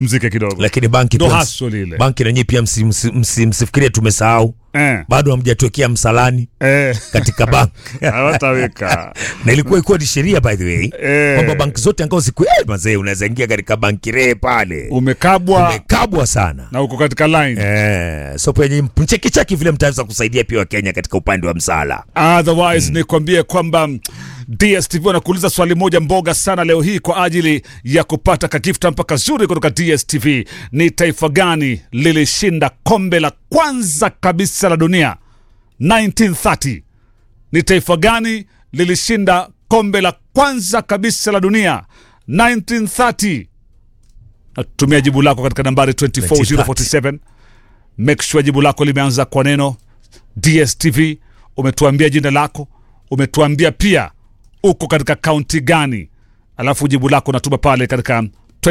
mzike kidogo lakini banki ndo pia ms- hustle ile banki nanyi pia msi- msi- msi- msifikirie tumesahau eh, bado hamjatuwekea msalani eh, katika bank hawataweka na ilikuwa ikuwa ni sheria by the way Eh. kwamba banki zote angao siku eh, mazee unaweza ingia katika banki ree pale umekabwa umekabwa sana na uko katika line eh, so penye mchekichaki vile mtaweza kusaidia pia wakenya katika upande wa msala otherwise nikwambie kwamba mm, dstv wanakuuliza swali moja mboga sana leo hii kwa ajili ya kupata kagifta mpaka zuri kutoka dstv ni taifa gani lilishinda kombe la kwanza kabisa la dunia 1930 ni taifa gani lilishinda kombe la kwanza kabisa la dunia 1930 natumia jibu lako katika nambari 24047 make sure jibu lako limeanza kwa neno dstv umetuambia jina lako umetuambia pia uko katika kaunti gani alafu jibu lako natuma pale katika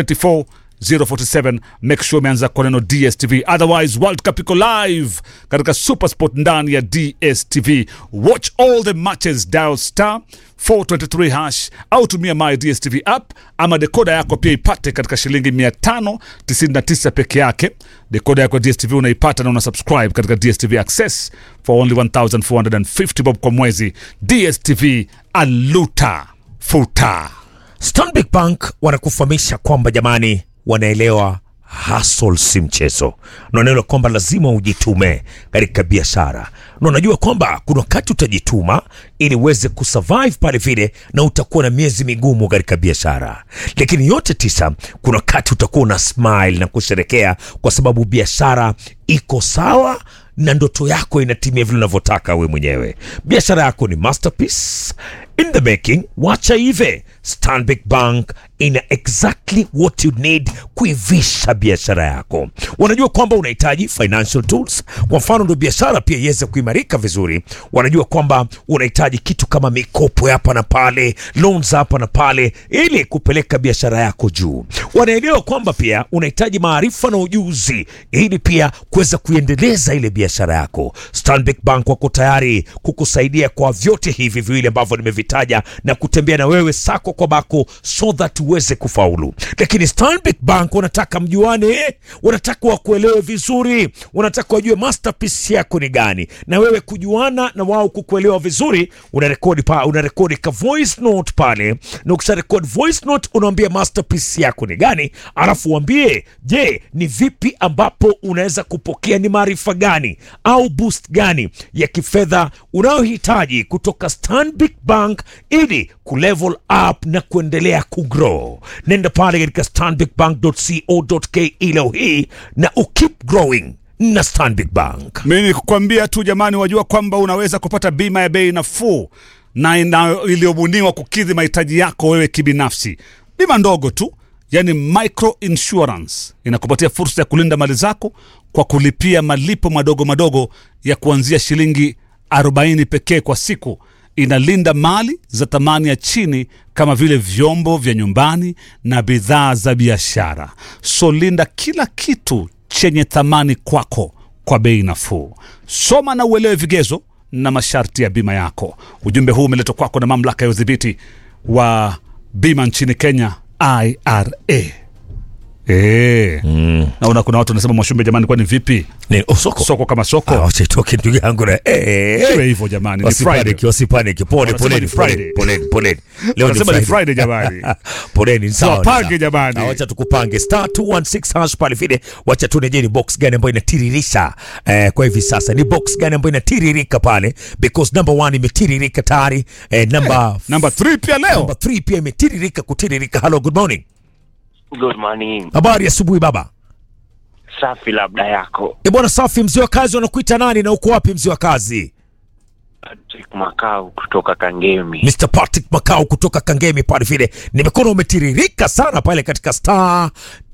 24047 make sure umeanza kwa neno dstv otherwise world cup iko live katika supersport ndani ya dstv watch all the matches dial star 423 hash au tumia my dstv app ama dekoda yako pia ipate katika shilingi 599 peke yake dekoda yako ya dstv unaipata na una subscribe katika dstv access for only 1450 bob kwa mwezi dstv aluta futa Stanbic Bank wanakufahamisha kwamba jamani, wanaelewa hustle si mchezo, na wanaelewa kwamba lazima ujitume katika biashara, na unajua kwamba kuna wakati utajituma ili uweze kusurvive pale vile, na utakuwa na miezi migumu katika biashara, lakini yote tisa, kuna wakati utakuwa una smile na kusherekea kwa sababu biashara iko sawa na ndoto yako inatimia vile unavyotaka we mwenyewe. Biashara yako ni masterpiece in the making. Wacha ive. Stanbic Bank ina exactly what you need kuivisha biashara yako. Wanajua kwamba unahitaji financial tools, kwa mfano ndio biashara pia iweze kuimarika vizuri. Wanajua kwamba unahitaji kitu kama mikopo ya hapa na pale, loans hapa na pale, ili kupeleka biashara yako juu. Wanaelewa kwamba pia unahitaji maarifa na ujuzi ili pia kuweza kuendeleza ile biashara yako. Stanbic Bank wako tayari kukusaidia kwa vyote hivi viwili ambavyo nimevitaja na kutembea na wewe sako kwa bako so that uweze kufaulu. Lakini Stanbic Bank wanataka mjuane, wanataka wakuelewe vizuri, wanataka wajue masterpiece yako ni gani, na wewe kujuana na wao kukuelewa vizuri. Unarekodi pa, unarekodi ka voice note pale, na ukisha record voice note unaambia masterpiece yako ni gani, alafu uambie, je, ni vipi ambapo unaweza kupokea, ni maarifa gani au boost gani ya kifedha unayohitaji kutoka Stanbic Bank ili kulevel up na kuendelea kugrow. Nenda pale katika stanbicbank.co.ke leo hii na ukeep growing na Stanbic Bank. mi ni kukwambia tu jamani wajua kwamba unaweza kupata bima ya bei nafuu na ina- iliyobuniwa kukidhi mahitaji yako wewe kibinafsi bima ndogo tu yani micro insurance inakupatia fursa ya kulinda mali zako kwa kulipia malipo madogo madogo ya kuanzia shilingi 40 pekee kwa siku inalinda mali za thamani ya chini kama vile vyombo vya nyumbani na bidhaa za biashara so linda kila kitu chenye thamani kwako kwa bei nafuu soma na uelewe vigezo na masharti ya bima yako ujumbe huu umeletwa kwako na mamlaka ya udhibiti wa bima nchini kenya ira e. mm. naona kuna watu wanasema mwashumbe jamani kwani vipi Ni oh, soko. soko kama soko Ah, wacha itoke ndugu yangu na eh, iwe hivyo jamani ni Wasipaniki, Friday. wasipaniki. Pole, Wanasema poleni, ni poleni, Friday. poleni, poleni. Leo Wanasema ni Friday jamani. poleni, ni sawa, ni Tuwapange sawa. jamani. Na wacha tukupange star 216 hash pale vile, wacha tuone ni box gani ambayo inatiririsha eh, kwa hivi sasa ni box gani ambayo inatiririka pale because number one imetiririka tayari eh, number namba 3 pia leo number three pia imetiririka kutiririka. Hello, good morning. Good morning. Habari ya asubuhi baba. Safi labda yako. E bwana, safi. Mzee wa kazi wanakuita nani na uko wapi mzee wa kazi? Patrick Makau kutoka Kangemi. Mr. Patrick Makau kutoka Kangemi pale vile, nimekuona umetiririka sana pale katika star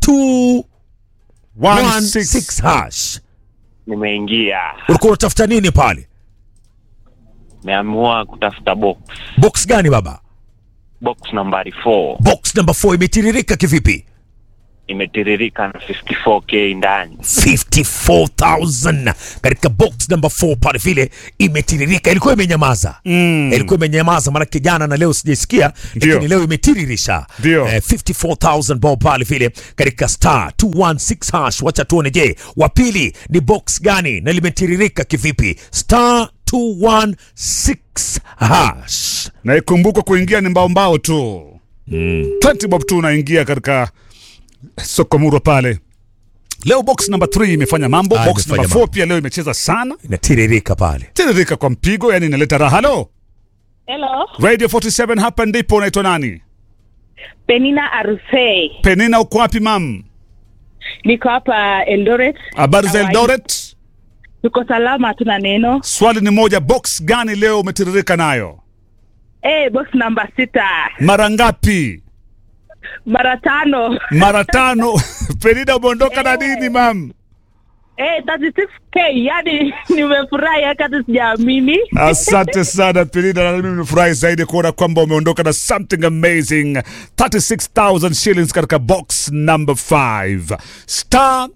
216 hash. Nimeingia. Ulikuwa unatafuta nini pale? Nimeamua kutafuta box. Box gani baba? Box nambari 4. Box number 4 imetiririka kivipi? imetiririka na 54k ndani 54000 katika box number 4 pale vile imetiririka ilikuwa imenyamaza Mm. ilikuwa imenyamaza maanake jana na leo sijaisikia Ndio. lakini leo imetiririsha Ndio. eh, 54000 bob pale vile katika star 216 hash wacha tuone je wa pili ni box gani na limetiririka kivipi star 216 hash na ikumbukwe kuingia ni mbao mbao tu mm. 20 bob tu unaingia katika soko murwa pale leo box number 3 imefanya mambo Ah, box imefanya number 4 mambo. pia leo imecheza sana inatiririka pale tiririka kwa mpigo yani inaleta raha halo Hello, radio 47 hapa ndipo unaitwa nani Penina Arusei. penina uko wapi mam Niko hapa Eldoret. habari za Hawaii. eldoret Tuko salama, hatuna neno. swali ni moja box gani leo umetiririka nayo Eh, box namba sita mara ngapi mara tano. mara tano penina umeondoka na nini mam Eh, 36k, yani nimefurahi hata sijaamini. Asante sana Penina, na mimi nimefurahi zaidi kuona kwamba umeondoka na something amazing 36000 shillings katika box number 5 star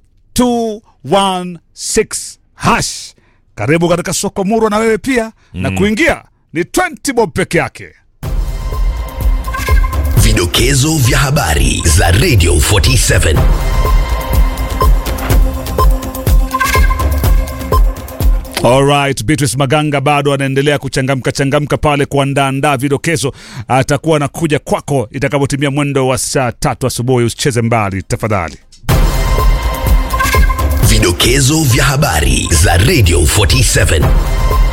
216 hash. Karibu katika soko murwa na wewe pia na kuingia ni 20 bob peke yake. Vidokezo vya habari za Radio 47. Alright, Beatrice Maganga bado anaendelea kuchangamka changamka pale kuandaandaa vidokezo. Atakuwa anakuja kwako itakapotimia mwendo wa saa tatu asubuhi. Usicheze mbali tafadhali. Vidokezo vya habari za Radio 47.